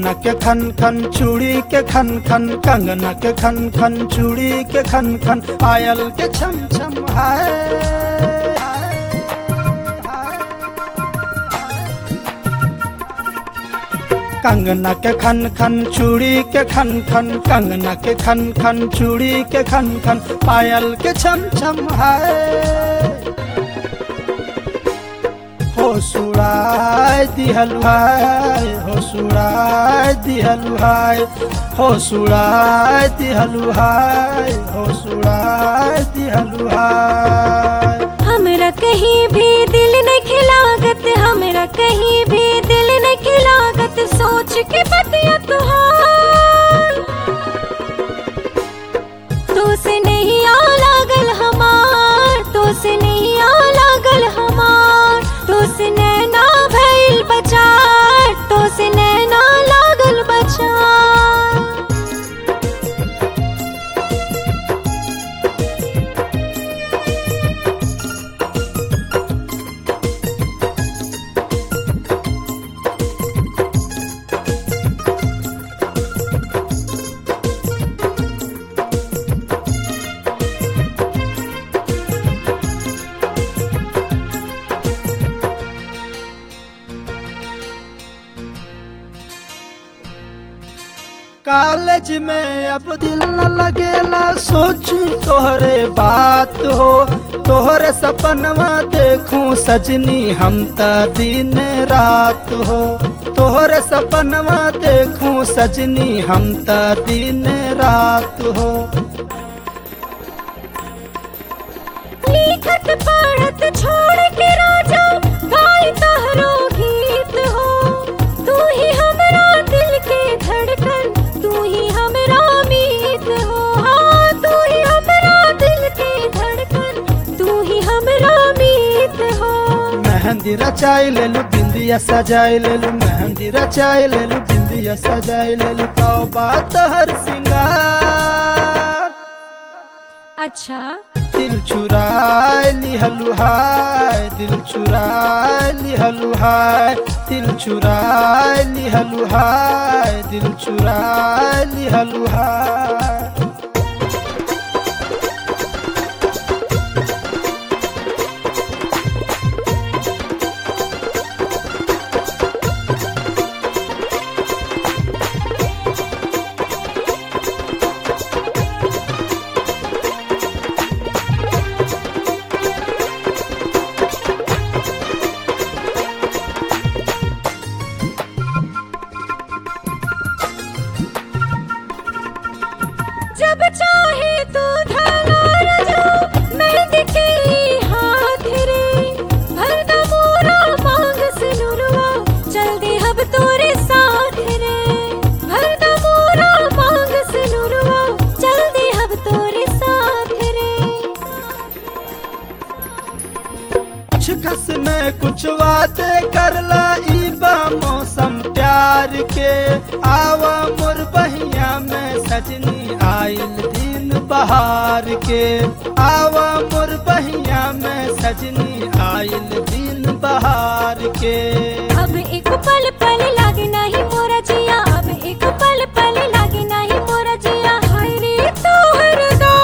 कंगना के खन खन चूड़ी के खन खन कंगना के खन खन चूड़ी के खन खन पायल के छम छम हाय कंगना के खन खन चूड़ी के खन खन कंगना के खन खन चूड़ी के खन खन पायल के छम छम हाय हो सुराय दिहलु हाय हो सुराय दिहलु हाय हो सुराय दिहलु हाय हो सुराय दिहलु हाय हमरा कहीं भी दिल न खिलागत हमरा कहीं भी दिल न खिलागत सोच के बतिया तुहार तो से नहीं आ लागल हमार तो से नहीं आ लागल हमार तो से नैना भइल बचार तो से नैना लागल बचार कॉलेज में अब दिल न लगेला सोचू तोहरे बात हो तोहरे सपनवा देखूं सजनी हम त दिन रात हो तोहरे सपनवा देखूं सजनी हम त दिन रात हो लिखत पढ़त छोड़ के राजा गाय तहरो गीत हो तू ही हमरा दिल के धड़कन तू ही हमरा मीत हो हाँ तू ही हमरा दिल के धड़कन तू ही हमरा मीत हो मेहंदी रचाई लेलू बिंदिया सजाई लेलू मेहंदी रचाई लेलू बिंदिया सजाई लेलू तो बात हर सिंगार अच्छा दिल चुराए लिहलु हाय दिल चुराए लिहलु हाय दिल चुराए लिहलु हाय दिल चुराए लिहलु हाय जब चाहे तू धागा रजो मेहंदी के हाथ रे भरदा मोरा मांग से नुरवा चल दे अब तोरे साथ रे भरदा मोरा मांग से नुरवा चल दे अब तोरे साथ रे कुछ खस में कुछ वादे करला ई बा मौसम प्यार के आवा मोर बहिया में सजनी आइल दिन बहार के आवा मोर बहिया में सजनी आइल दिन बहार के अब एक पल पल लागे नहीं मोरा जिया अब एक पल पल लागे नहीं मोरा जिया हाय रे तोहर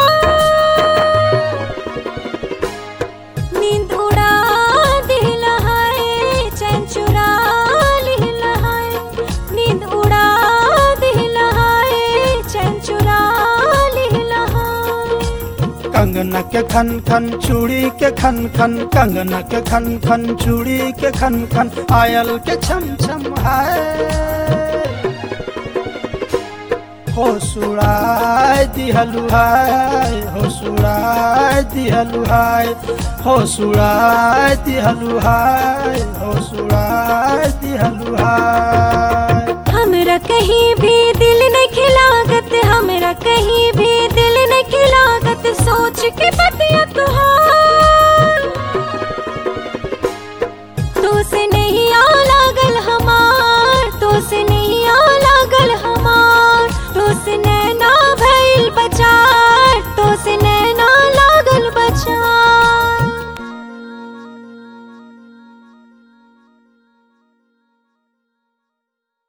नींद उड़ा दिल हाय चैन चुरा लिल हाय नींद उड़ा दिल हाय चैन चुरा लिल हाय कंगना के खन खन चूड़ी के खन खन कंगना के खन खन चूड़ी के खन खन पायल के छम छम हाय हो सुराय दिहलु हाय हो सुराय दिहलु हाय हो सुराय दिहलु हाय हो सुराय दिहलु हाय हमरा कहीं भी दिल न खिलागत हमरा कहीं भी दिल न खिलागत सोच के